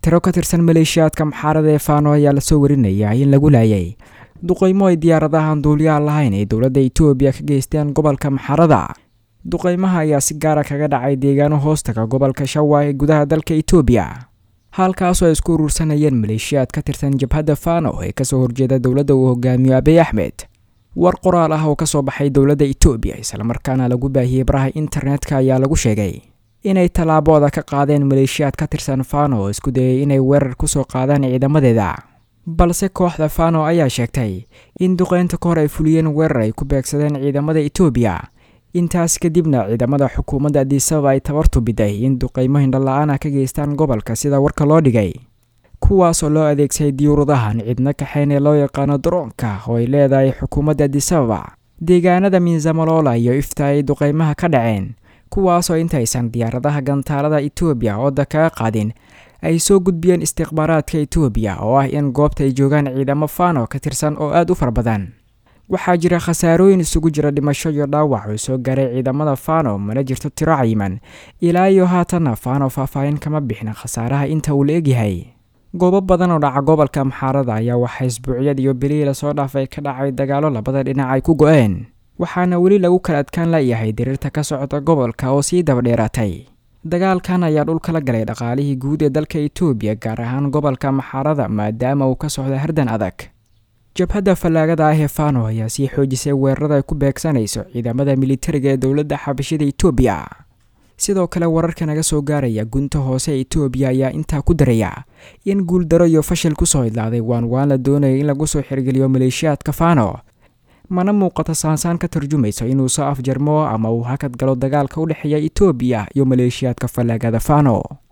tiro ka tirsan maleeshiyaadka maxaarada ee faano ayaa lasoo warinaya in lagu laayay duqaymo ay diyaaradahan duuliyaha lahayn ee dowladda etoobiya ka geysteen gobolka maxaarada duqaymaha ayaa si gaara kaga dhacay deegaano hoostaga gobolka shawa ee gudaha dalka etoobiya halkaasoo ay isku uruursanayeen maleeshiyaad ka tirsan jabhadda fano ee kasoo horjeeda dowladda uu hogaamiyo abiy axmed war qoraal ah oo kasoo baxay dowladda etoobiya islamarkaana lagu baahiyey baraha internetka ayaa lagu sheegay inay tallaabooda ka qaadeen maleeshiyaad ka tirsan fano oo isku dayay inay weerar kusoo qaadaan ciidamadeeda balse kooxda fano ayaa sheegtay in duqeynta ka hor ay fuliyeen weerar ay ku beegsadeen ciidamada etoobiya intaas kadibna ciidamada xukuumadda adisababa ay tabartu biday in duqeymo hindhala-aana ka geystaan gobolka sida warka loo dhigay kuwaasoo loo adeegsaday diyuuradahan cidna kaxeyn ee loo yaqaano daroonka oo ay leedahay xukuumadda adisababa deegaanada miinzamalola iyo ifta ay duqeymaha ka dhaceen kuwaasoo intaysan diyaaradaha gantaalada etoobiya ooda kaga qaadin ay soo gudbiyeen istikhbaaraadka etoobiya oo ah in goobta ay joogaan ciidamo fano ka tirsan oo aada u fara badan waxaa jira khasaarooyin isugu jira dhimasho iyo dhaawac oo soo gaaray ciidamada fano mana jirto tiro cayiman ilaa iyo haatanna fano faahfaahin kama bixin khasaaraha inta uu la egyahay goobo badan oo dhaca gobolka maxaarada ayaa waxaa isbuucyad iyo bilihii lasoo dhaafay ka dhacay dagaalo labada dhinac ay ku go-een waxaana weli lagu kala adkaan layahay diriirta ka socota gobolka oo sii dabadheeraatay dagaalkan ayaa dhul kala galay dhaqaalihii guud ee dalka etoobiya gaar ahaan gobolka maxaarada maadaama uu ka socdo hardan adag jabhadda fallaagada ah ee fano ayaa sii xoojisay weerarada ay ku beegsanayso ciidamada militariga ee dowladda xabashida etoobiya sidoo kale wararka naga soo gaaraya gunta hoose ee etoobiya ayaa intaa ku daraya in guuldaro iyo fashil kusoo idlaaday waan waan la doonaya in lagu soo xirgeliyo maleeshiyaadka fano mana muuqato saansaan ka tarjumayso inuu soo afjarmo ama uu hakad galo dagaalka u dhexeeya etoobiya iyo maleeshiyaadka fallaagada fano